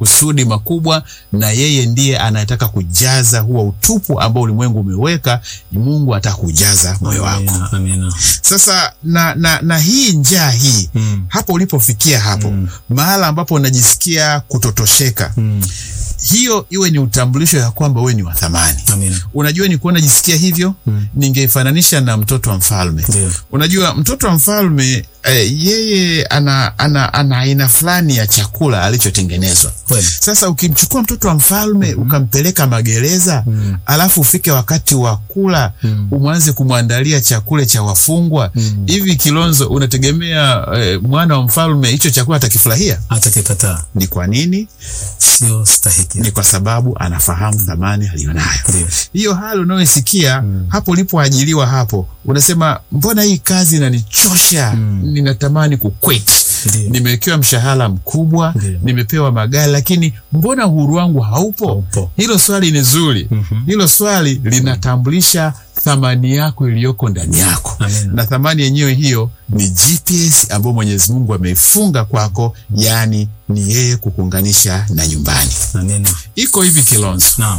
makusudi makubwa, na yeye ndiye anayetaka kujaza huo utupu ambao ulimwengu umeweka. Mungu ataka kujaza moyo wako. Amina, amina. Sasa na, na, na hii njaa hii Mm. hapo ulipofikia hapo mahala ambapo unajisikia kutotosheka Mm. hiyo iwe ni utambulisho ya kwamba wewe ni wa thamani. Amina. Unajua ni kuona jisikia hivyo Mm. ningeifananisha na mtoto wa mfalme. Ndio. Unajua mtoto wa mfalme eh, yeye ana ana ana aina fulani ya chakula alichotengenezwa. Kweli. Sasa ukimchukua mtoto wa mfalme ukampeleka magereza Mm. alafu ufike wakati wa kula Mm. umwanze kumwandalia chakula cha wafungwa Mm. hivi, Kilonzo, unategemea eh, mwana wa mfalme hicho chakula atakifurahia? Hata kikataa Ni kwa nini? sio stahiki. Ni kwa sababu anafahamu thamani aliyonayo. Ndio. Hiyo hali unayoisikia hapo ulipoajiliwa hapo, unasema mbona hii kazi inanichosha, ninatamani kuquit. Ndio. Nimewekewa mshahara mkubwa, Ndio. nimepewa magari, lakini mbona uhuru wangu haupo? Haupo. Hilo swali ni zuri. Mhm. Hilo swali linatambulisha thamani yako iliyoko ndani yako, Amina. na thamani yenyewe hiyo ni GPS ambayo Mwenyezi Mungu ameifunga kwako, yaani ni yeye kukuunganisha na nyumbani. Amina. Iko hivi Kilonzo, Naam.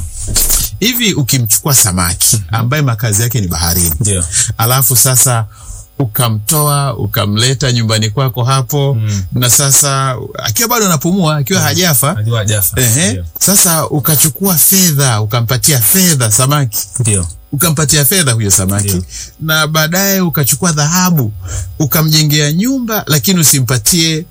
hivi ukimchukua samaki ambaye makazi yake ni baharini, Ndio. alafu sasa ukamtoa ukamleta nyumbani kwako hapo Mm. na sasa akiwa bado anapumua akiwa hajafa Najua hajafa. ehe, Ndio. sasa ukachukua fedha ukampatia fedha samaki Ndio. ukampatia fedha huyo samaki Ndio. na baadaye ukachukua dhahabu ukamjengea nyumba, lakini usimpatie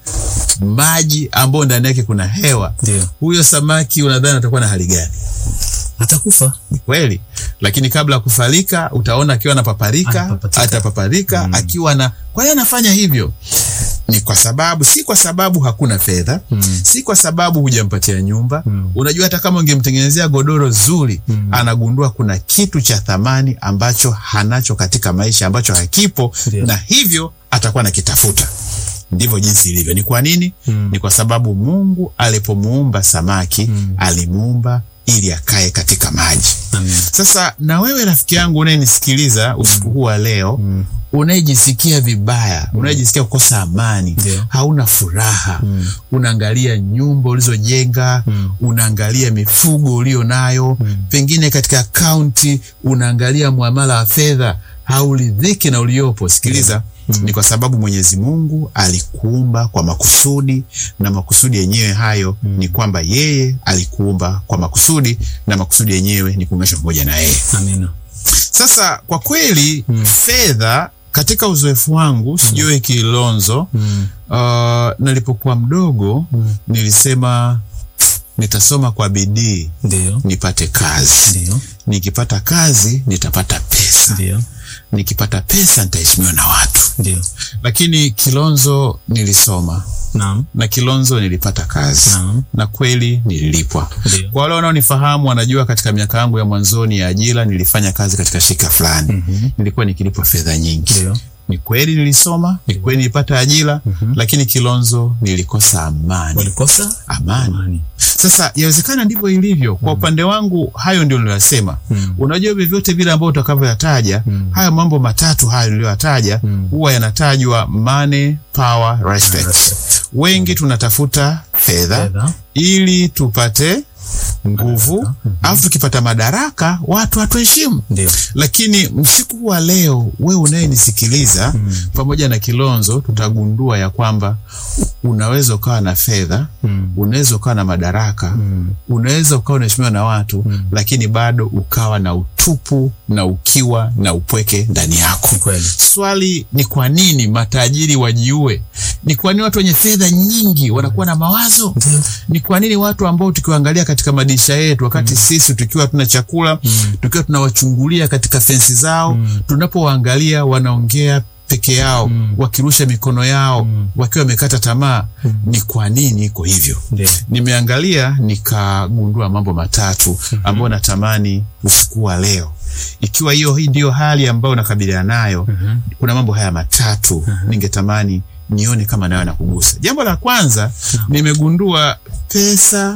maji ambayo ndani yake kuna hewa. Ndio. Huyo samaki unadhani atakuwa na hali gani? Atakufa. Ni kweli, lakini kabla ya kufarika utaona akiwa anapaparika, Anapapatika. atapaparika akiwa na. Kwa hiyo anafanya hivyo ni kwa sababu, si kwa sababu hakuna fedha Mm. si kwa sababu hujampatia nyumba Mm. unajua, hata kama ungemtengenezea godoro zuri Mm. anagundua kuna kitu cha thamani ambacho hanacho katika maisha ambacho hakipo, Ndio. na hivyo atakuwa nakitafuta. Ndivyo jinsi ilivyo. Ni kwa nini? Mm. Ni kwa sababu Mungu alipomuumba samaki Mm. alimuumba ili akae katika maji. Amina. Sasa na wewe rafiki yangu unayenisikiliza usiku huu wa leo Mm. unayejisikia vibaya, unayejisikia kukosa amani, Ndio. hauna furaha, Mm. unaangalia nyumba ulizojenga, Mm. unaangalia mifugo ulio nayo, Mm. pengine katika akaunti unaangalia muamala wa fedha, hauridhiki na uliopo. Sikiliza, ni kwa sababu Mwenyezi Mungu alikuumba kwa makusudi, na makusudi yenyewe hayo ni kwamba yeye alikuumba kwa makusudi, na makusudi yenyewe ni kuunganishwa pamoja na yeye. Amina. Sasa kwa kweli fedha katika uzoefu wangu sijui Kilonzo, Mm. uh, nilipokuwa mdogo Mm. nilisema nitasoma kwa bidii Ndio. nipate kazi, Ndio. nikipata kazi nitapata pesa, Ndio. nikipata pesa nitaheshimiwa na watu. Ndio. Lakini Kilonzo nilisoma Naam. na Kilonzo nilipata kazi Naam. na kweli nililipwa. Ndio. Kwa wale wanaonifahamu wanajua katika miaka yangu ya mwanzoni ya ajira nilifanya kazi katika shirika fulani. Mhm. Nilikuwa nikilipwa fedha nyingi. Ndio. Ni kweli nilisoma, ni kweli nilipata ajira, lakini Kilonzo nilikosa amani. Walikosa Amani. amani. Sasa yawezekana ndivyo ilivyo. Kwa upande wangu, hayo ndio niliyosema. Mm. Unajua, vyovyote vile ambao utakavyoyataja Mm. haya mambo matatu hayo niliyoyataja Mm. huwa yanatajwa money, power, respect. Respect. Wengi tunatafuta fedha Fedha. ili tupate nguvu, alafu tukipata madaraka watu hatuheshimu. Ndio. Lakini usiku wa leo, wewe unayenisikiliza pamoja na Kilonzo, tutagundua ya kwamba unaweza ukawa na fedha Mm. unaweza ukawa na madaraka Mm. unaweza ukawa unaheshimiwa na watu lakini bado ukawa na utupu na ukiwa na upweke ndani yako. Ni kweli. Swali ni kwa nini matajiri wajiue? Ni kwa nini watu wenye fedha nyingi wanakuwa na mawazo? Ndio. Ni kwa nini watu ambao tukiwaangalia katika madirisha yetu wakati sisi tukiwa tuna chakula tukiwa tunawachungulia katika fensi zao tunapowaangalia wanaongea peke yao wakirusha mikono yao wakiwa wamekata tamaa, ni kwa nini iko hivyo? Ndio. Nimeangalia nikagundua mambo matatu ambayo natamani usiku wa leo, ikiwa hiyo hii ndiyo hali ambayo nakabiliana nayo, kuna mambo haya matatu ningetamani nione kama nayo nakugusa. Jambo la kwanza, nimegundua pesa,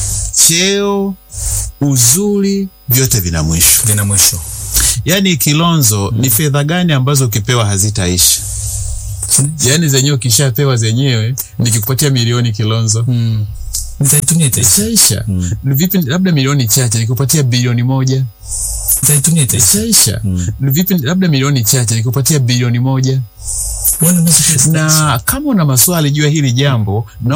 cheo, uzuri, vyote vina mwisho. Vina mwisho. Yaani Kilonzo, ni fedha gani ambazo ukipewa hazitaisha? Yaani zenyewe ukishapewa zenyewe, nikikupatia milioni Kilonzo, Mm. Nitaitumia itaisha. ishaisha. Vipi labda milioni chache nikupatia bilioni moja Nitaitumia itaisha. ishaisha. Vipi labda milioni chache nikupatia bilioni moja Bwana unasikia itaisha. na kama una maswali juu ya hili jambo na